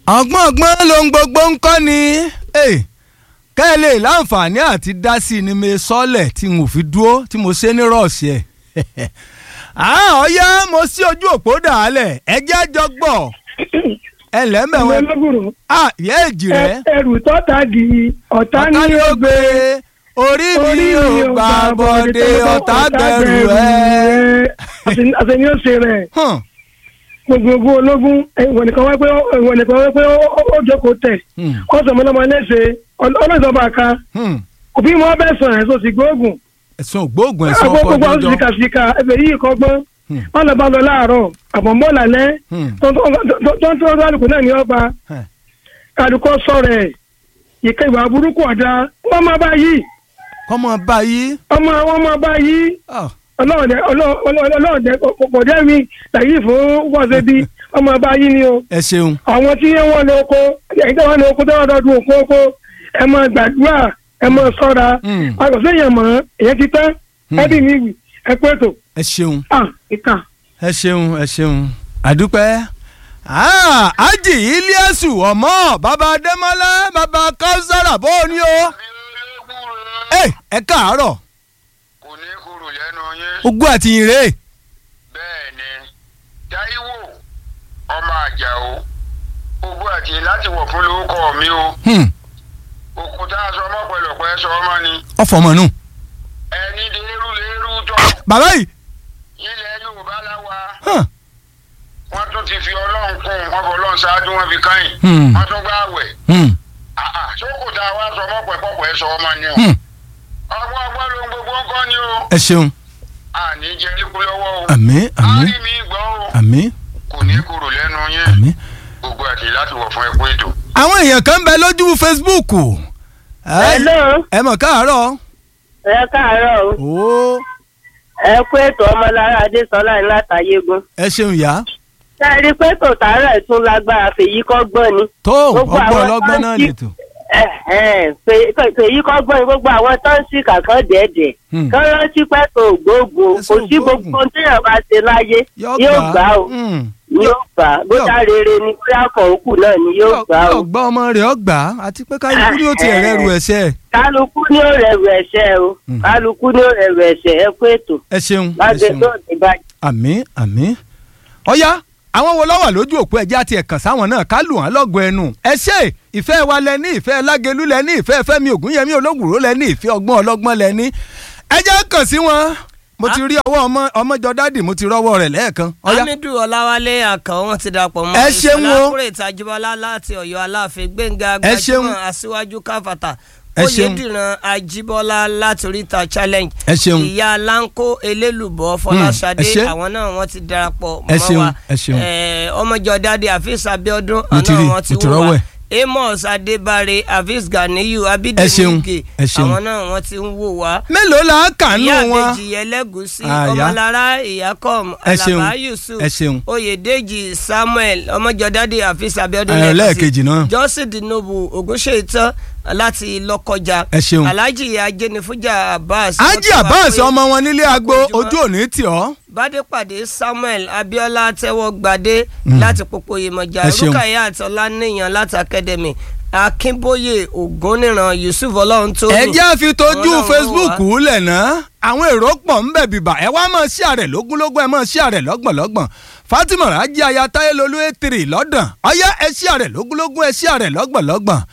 ọgbọ́n ọgbọ́n lohun gbogbo ń kọ́ ni kẹ́ ẹ lè láǹfààní àti dá sí i ni mo sọ́lẹ̀ tí mo fi dúró tí mo ṣe ní rọ̀ọ̀sì ẹ̀ ọ̀yá mo sí ojú òpó dàálẹ̀ ẹ jẹ́ àjọ gbọ́ ẹ lẹ́mẹ̀wẹ́ olóbùrò yẹ́ èjì rẹ̀ ẹrù tọ́ta di ọ̀tá ọ̀tá ní ni ó gbé orí mi ò gbà bọ̀dé ọ̀tá bẹ̀rù ẹ̀. àtẹni ó ṣe rẹ̀ Hàn, gbogbo ológun ìwọ̀n nìkan wá pé ìwọ̀n nìkan wá pé ó- ó ó jókòó tẹ̀ hmm, ọ̀sán ọmọlọmọ ẹlẹ́sẹ̀ ọlọ́sọ̀bà kan hmm. òbí wọn bẹ̀ sàn ẹ̀ sọ́sì gbóògùn ẹ̀sùn ògbóògùn ẹ̀sùn àgbo ọkọ̀ gbogbo àwọn ọjọ́ sìkàsìkà ẹ̀fẹ̀ yìí kọ́gbọ́n Hmm. wọn lọ bá lọ láàárọ̀ àbọ̀mọ́ lálẹ́ Hmm. tó ń tó ń tó àlùkò náà ní ọba Hẹ̀. kálukọ́ sọ̀rọ̀ ẹ̀ ìkẹ́ ìwà burúkú ọ̀dà wọ́n máa bá yìí kọ́mọ báyìí ọmọ wọn máa bá yìí ah, ọlọ́ọ̀dẹ ọlọ́ọ̀dẹ kọ̀dẹ́ mi làyè fún wọ́ọ̀sẹ̀ bí ọmọ bá yìí ni o ẹ ṣeun àwọn tí wọ́n lọ oko ẹ̀yìn tó wọ́n lọ oko tó wọ́n lọ́dún oko oko ẹ máa gbàdúrà ẹ máa sọ́ra Hmm. àgọ́sẹ̀yìn mọ̀ èyàn ti tán Hmm. ẹbí mi wì ẹ pé tó ẹ ṣeun ah ìka. ẹ ṣeun ẹ ṣeun àdúpẹ́ Ah, ájì iliasu ọmọ bàbá adémọlá bàbá káwùsára bó o ní o ẹ ẹ káàárọ̀ kò ní kúrò lẹ́nu yín. ogún àti ìrè bẹ́ẹ̀ ni Táíwò ọmọ àjàó ogún àti láti wọ̀ fún lórúkọ mi o Hmm, òkúta aṣọ ọmọ pẹ̀lọpẹ̀ sọ ọmọ ni ọfọmọnù ẹni dèrú lérú tọ́ bàbá yìí ilẹ̀ Yorùbá láwa hàn, wọ́n tún ti fi Ọlọ́run kún wọn fọ Ọlọ́run ṣáájú wọn fi káyìn Hmm. wọ́n tún gbá àwẹ̀ hmm, sókòtà wa sọ ọmọ pẹ̀pọ̀pẹ̀ sọ ọmọ ni o hmm. ọgbọ́n ọgbọ́n ló ń gbogbo ń kọ́ ni o ẹ ṣeun àní jẹ́ nípú lọ́wọ́ o àmín àmín àárín mi gbọ́ o àmín kò ní kúrò lẹ́nu yín àmín. gbogbo àti láti wọ̀ fún ẹkú ètò. àwọn èèyàn kan ń bẹ lójú Facebook ẹ Hello, ẹ mọ̀ káàárọ̀ ẹ káàárọ̀ o. ó ẹ kú ètò ọmọlára adésọlá ní látàyégún. ẹ ṣeun yá ṣe é rí i pé tòtárẹ̀ tún lágbára fèyí kọ́gbọ́n ni. tó Gbogbo ọgbọ́n àwọn ọlọ́gbọ́n náà tó ń lè tó. Ẹ, ẹ, fè- fè- fèyí kọ́gbọ́n ni gbogbo àwọn tó ń ṣì kàkán dẹ̀ẹ̀dẹ̀. Hmm. kán rántí pé tó gbogbo Ẹ̀sùn kò sí ògbóògùn. gbogbo ohun téèyàn bá ṣe láyé yóò gbà ó Hmm. yóò gbà á bóyá rere ni bóyá kan òkú náà ni yóò gbà ó. yóò gbọ́ ọmọ rẹ̀ ọgbà àti pé kálukú ni ó ti ẹ̀rẹ́ ru ẹ̀ṣẹ̀ kálukú ní ó rẹ̀rù ẹ̀ṣẹ̀ o Hmm. kálukú ní ó rẹ̀rù ẹ̀ṣẹ̀ ẹ kú ètò ẹ ṣeun ẹ láti ṣeun tó ní báyìí. àmín àmín. ọ̀yá àwọn wo lọ́wọ́ lójú òpó ẹ̀jẹ̀ àti ẹ̀kàn sáwọn náà ká lù wọ́n lọ́gọ̀ ẹnu. ẹ ṣe ìfẹ́ wa lẹ ní ìfẹ́ lágẹ̀lú lẹ ní ìfẹ́ fẹ́mi ògúnyẹmí ológùró lẹ ní ìfẹ́ ọgbọ́n ọlọ́gbọ́n lẹ ní. ẹ jẹ́ kàn sí wọn mo ti rí ọwọ́ ọmọ ọmọjọ dádì mo ti rọ́wọ́ rẹ̀ lẹ́ẹ̀kan. ọ̀yá hamidu ọláwálé àkàn wọn ti dàpọ̀ mọ́ Ẹ ṣeun o. ìṣọ̀lá kúrè tajibọlá láti ọ̀yọ́ aláàfin gbẹ̀ngà Ẹ ṣeun. gbajúmọ̀ aṣíwájú káfàtà Ẹ ṣeun. oyèdìran ajíbọ́lá láti oríta challenge Ẹ ṣeun. ìyá láńkó elélùbọ́ fọláṣadé ẹ ṣé. àwọn náà wọ́n ti darapọ̀ Ẹ mọ́ ṣeun, wa ẹ ṣeun. Eh, ọmọjọ dáadé àfíìs abiodun Mo ti rí, àwọn ti mo ti wò rọ́wọ́ wá ẹ̀. amos adébáre àfíìs ganiyu Ẹ ṣeun, abídèmíkè ẹ ṣeun. àwọn náà wọ́n ti ń wò wá mélòó la kà nù ìyá wọn. àbèjì ẹlẹ́gùsí Ah, ìyá. ọmọlára ìyákọ́m Ẹ ṣeun, alaba yusuf ẹ ṣeun. oyèdèjì samuel ọmọjọdádé àfíìs abiodun Ẹ, lẹ́ẹ̀kan sí. lẹ́ẹ̀kejì náà. jọ́sìn dinobu ògúnṣètàn láti lọ́kọjà Ẹ ṣeun. alhaji ajẹnifújà abbas ájì wọ́n ti wá àbáàsì pé ọmọ wọn nílé agbo ojúmọ́. ojú òní tì ọ́. bádépàdé samuel abiola tẹ́wọ́ gbadé Mm. láti pópó yemọjà Ẹ ṣeun. rúkàyà àtọláníyàn láti academy akínbóyè ògúnníran yusuf ọlọ́run tó ẹ jẹ́ àfi tójú Ọlọ́run Facebook wà. lẹ̀ ná àwọn èrò pọ̀ ń bẹ̀ bìbà ẹ wá máa ṣí àrẹ̀ lógúnlógún ẹ máa ṣí àrẹ̀ lọ́gbọ̀nlọ́gbọ̀n Fatima Raji aya Táyélolú ètìrì lọ́dàn ọyá ẹ ṣí àrẹ̀ lógúnlógún ẹ ṣí àrẹ̀ lọ́gbọ̀nlọ́gbọ̀n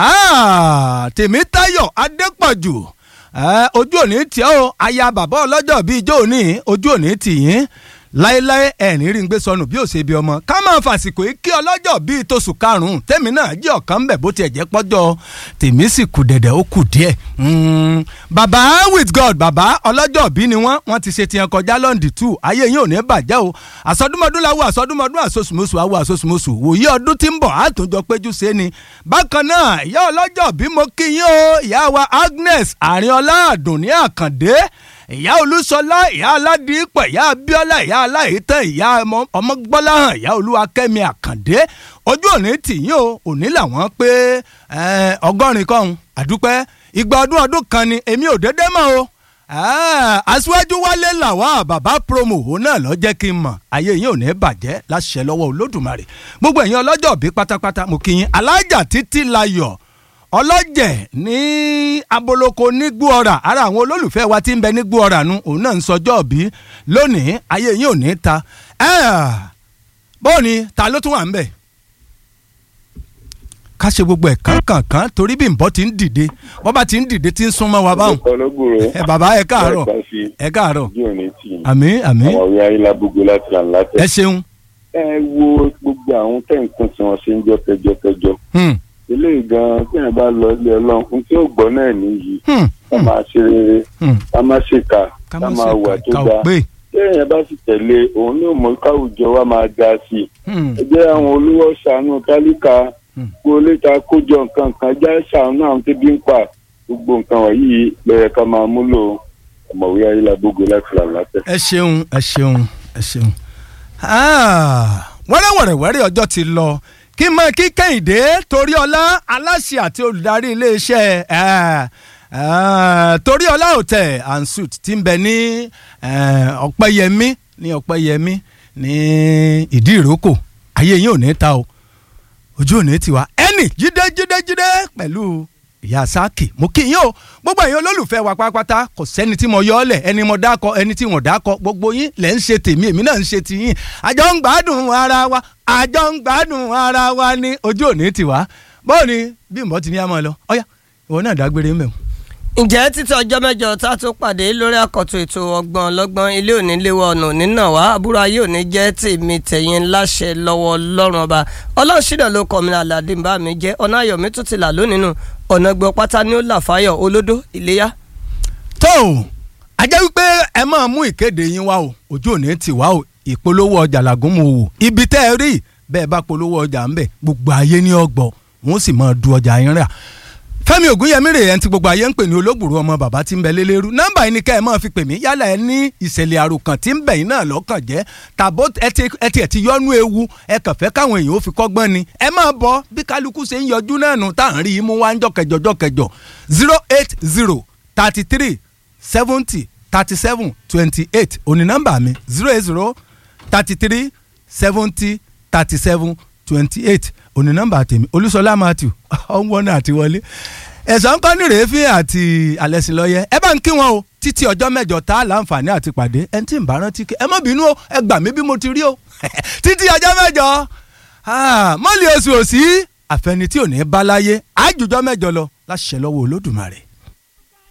Ah, Tèmítáyọ̀ Adépọ̀jù Eh, ojú òní tí ó aya bàbá ọlọ́jọ́ bíi ijó òní ojú òní tì yín láéláé ẹ̀rín rí ń gbé sọnù bí ó ṣe bí ọmọ ká máa fàsìkò yìí kí ọlọ́jọ́ bíi tóṣù karùn-ún tèmi náà jẹ́ ọ̀kan bẹ̀ bó tiẹ̀ jẹ́ pọ́jọ́ tèmi sì kù dẹ̀dẹ̀ ó kù díẹ̀. Mm, bàbá with god bàbá ọlọ́jọ́ bí ni wọ́n wọ́n ti ṣe tiẹ̀ kọjá lọ́ndì tù ayé yín ò ní bàjẹ́ o àsọdúnmọ́dún làwọ̀ àsọdúnmọ́dún àsosùmọ́sù àwọ̀ àsosùmọ́sù wòye ọdún tí ń bọ̀ àtúnjọ péjú ṣe ni. bákan náà ìyá ọlọ́jọ́ bí mo kí yín o ìyá wa agnes àrínọlá àdùnní àkàndé ìyá olúṣọlá ìyá aládìípọ̀ ìyá abíọ́lá ìyá aláìtàn ìyá ọmọ- ọmọgbọ́láhàn ìyá olúwakẹ́mi àkàndé ojú òní tìyín o òní làwọn pé eh, ọgọ́rin kọ́hún àdúpẹ́ ìgbà ọdún ọdún kan ni èmi ò dédé mọ́ o Ah, aṣíwájú wálé làwà bàbá promo òun náà lọ jẹ́ kí n mọ̀ ayé yín ò ní bàjẹ́ láṣẹ lọ́wọ́ olódùmarè gbogbo ẹ̀yin ọlọ́jọ́ bí pátápátá mo kí yín alájà títí layọ̀ ọlọ́jẹ̀ ní aboloko nígbóọ̀rà ara àwọn olólùfẹ́ wa tí ń bẹ nígbóọ̀rà nu òun náà ń sọjọ́ bí lónìí ayé yín ò ní ta Ah, bóò ni ta ló tún wà ń bẹ̀ ká ṣe gbogbo ẹ̀ kánkànkán torí bí nbọ ti ń dìde bọ́ bá ti ń dìde tí ń súnmọ́ wa báwọn ọlọ́gbòrò ẹ bàbá ẹ káàárọ̀ ẹ káàárọ̀ ojú òní tì í àmì àmì àwọn ọ̀rẹ́ ayélujábógo láti là látẹ̀. ẹ ṣeun ẹ wo gbogbo àwọn tẹ̀ǹkùn tí wọ́n ṣe ń jọ kẹjọkẹjọ Hmm, eléyìí gan tí wọn bá lọ ilé ọlọ́run fún tí ó gbọ́ náà nìyí hmm, ká máa ṣe rere hmm. ká má ṣèkà ká ká má máa ṣe wà tó ká ò dáa pé téèyàn bá sì tẹ̀lé òun ní òmò káwùjọ wa máa ga sí i Hmm, ẹ jẹ́ àwọn olówó ṣàánú tálíkà Hmm. kó léta kójọ nǹkan kan já ṣàánú àwọn tẹ́bí ń pa gbogbo nǹkan wọ̀nyí lọ́yẹ̀ ká máa múlò ọ̀mọ̀wé ayélujábógo láti là látẹ̀. ẹ ṣeun ẹ ṣeun ẹ ṣeun. Ah, wẹ́rẹ́wẹ̀rẹ̀wẹ́rẹ́ ọjọ́ ti lọ kí n mọ kí kẹ́hìndé toríọlá aláṣẹ àti olùdarí iléeṣẹ́ eh, eh, toríọlá hotel and suit ti ń bẹ ní eh, ọ̀pẹ́yẹmí ní ọ̀pẹ́yẹmí ní ìdí ìrókò ayé yín ò ní ta o ojú ò ní tiwa ẹnì jíde jíde jíde pẹ̀lú ìyá sáàkì mo kí yín o gbogbo ẹ̀yin olólùfẹ́ wa pátápátá kò sẹ́ni tí mo yọ ọ́ lẹ̀ ẹni mo dákọ ẹni tí wọ́n dákọ gbogbo yín lẹ̀ ń ṣe tèmi èmi náà ń ṣe tiyín àjọ ń gbádùn ara wa àjọ ń gbádùn ara wa ní ojú ò ní tiwa bọ́ọ̀ ni bí mbọ́ ti ní àmọ́ lọ ọ̀yá ìwọ náà dágbére ń bẹ̀ wọ́n. ǹjẹ́ títí ọjọ́ mẹ́jọ tá a tún pàdé lórí àkọ́tún ètò ọgbọ́n ọlọ́gbọ́n ilé òní léwọ́ ọ̀nà nínà wá àbúrò ayé òní jẹ́ tèmi tẹ̀yìn láṣẹ lọ́wọ́ lọ́rùn ọba ọlọ́ọ̀ṣìnà ló kọ́ mi aládé ń bá mi jẹ́ ọ̀nà ayọ̀mí tún ti là lónìí nù ọ̀nà gbọ́ pátá ní ó là fáyọ̀ olódó ìléyà. tó o a jẹ́ wípé ẹ máa mú ìkéde yín wá o ojú òní tì wá o ìpolówó ọjà làgùn mu wò ibi tẹ́ ẹ rí bẹ́ẹ̀ bá polówó ọjà ń bẹ̀ gbogbo ayé ní ọgbọ̀ wọ́n sì máa du ọjà yín rà fẹ́mi ògúnyẹmí rèé ẹni tí gbogbo ayé ń pè ní olóògbòrò ọmọ bàbá tí ń bẹ lélẹ́rú nọ́mbà yìí ni ká ẹ máa fi pè mí yálà ẹ ní ìṣẹ̀lẹ̀ àròkàn tí ń bẹ yín náà lọ́kàn jẹ́ tàbó ẹ ti ẹ ti ẹ ti yọnu ewu ẹ kàn fẹ́ káwọn èèyàn ó fi kọ́gbọ́n ni ẹ máa bọ̀ bí kálukú ṣe ń yọjú náà nù tá à ń rí i mú wá ń jọkẹjọ jọkẹjọ zero eight zero thirty three seventy thirty seven twenty eight òní nọ́mbà mi zero eight zero thirty three seventy thirty seven twenty eight òní nọ́mbà tèmi olúṣọlá matthew ọ̀nwọ́nà àti wọlé ẹ̀sán kan ní rèéfín àti alẹ́sìnlọ́yẹ ẹ bá ń kí wọn o títí ọjọ́ mẹ́jọ tá a láǹfààní àti pàdé ẹni tí ń bá rántí kí ẹ má bínú o ẹ gbà mí bí mo ti rí o títí ọjọ́ mẹ́jọ mọ́lì oṣù òsì àfẹnití ò ní bá láyé àjùjọ mẹ́jọ lọ láṣẹ lọ́wọ́ olódùmarè.